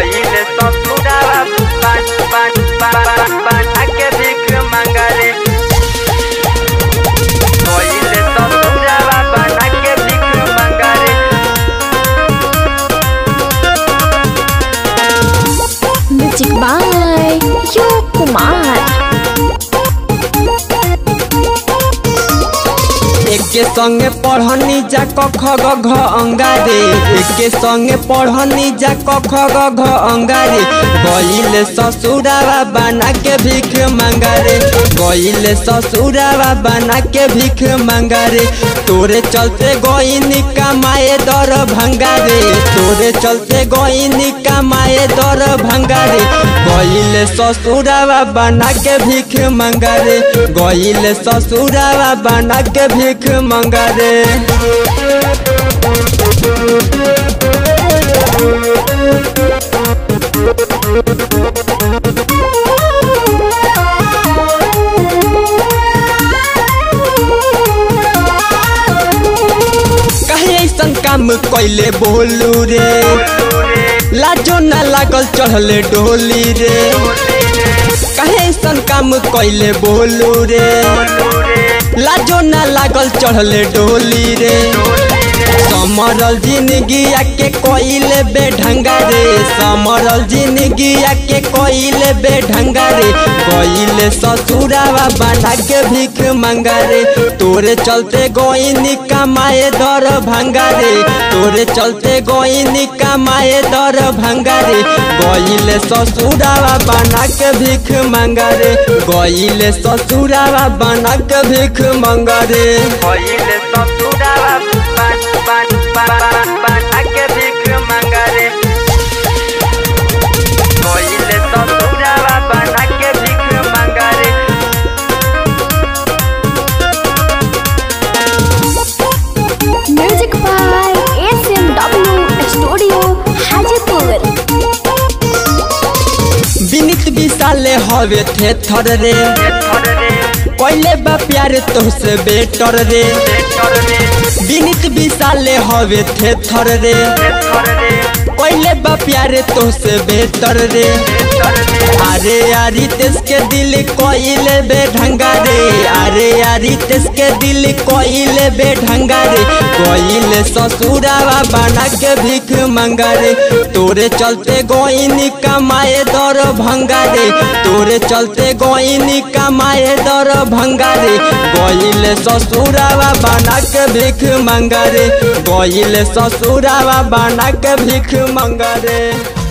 गइले ससुरावा बान बान बान बान के भीख मांगले गइले ससुरावा बान के भीख मांगले म्यूजिक बाय यो कुमार एके संगे पढ़नी जा कख ग घ अंगारे एके संगे पढ़नी जा कख ग घ अंगारे गइले ससुरावा बना के भीख मांगारे गइले ससुरावा बना के भीख मांगारे तोरे चलते गइनी कमाए दर भंगारे तोरे चलते गइनी कमाए दर भंगारे गइले ससुरावा बना के भीख मांगारे गइले ससुरावा बना के भीख मांगारे कहे ऐसन काम कैले बोलू रे लाजो ना लागल चढ़ले डोली रे कहे ऐसन काम कैले बोलू रे लाजो ना लागल चढ़ले डोली रे समरल जिंदगी के कोइले बेढंगा रे समरल जिंदगी के कोइले बेढंगा रे कोइले ससुरावा बना के भीख मांगा रे तोरे चलते गोइनी कमाए दर भंगा रे तोरे चलते गोइनी कमाए दर भंगा रे गइले ससुरावा बना के भीख मांगा रे गइले ससुरावा बना के भीख मांगा रे गइले ससुरावा बान बान बान बान के भीख मांगले गइले ससुरावा बान के भीख मांगले music by S M W studio Hajipur बिनित विशाले हवे थे थर रे थर रे कोइले बा प्यार तोहसे बेटर रे थर रे बिनित विशाले हवे थे थर रे थर रे कोइले बा प्यार तोहसे बेटर रे थर रे अरे यारी तेस के दिल कोइले बेढंगा रे अरे यारी तेस के दिल कोइले बेढंगा रे कोइले ससुरावा बना के भीख मांगा रे तोरे चलते गोइनी कमाए दर भंगा रे तोरे चलते गोइनी कमाए दर भंगा रे गोइले ससुरावा बना के भीख मांगा रे गोइले ससुरावा बना के भीख मांगा रे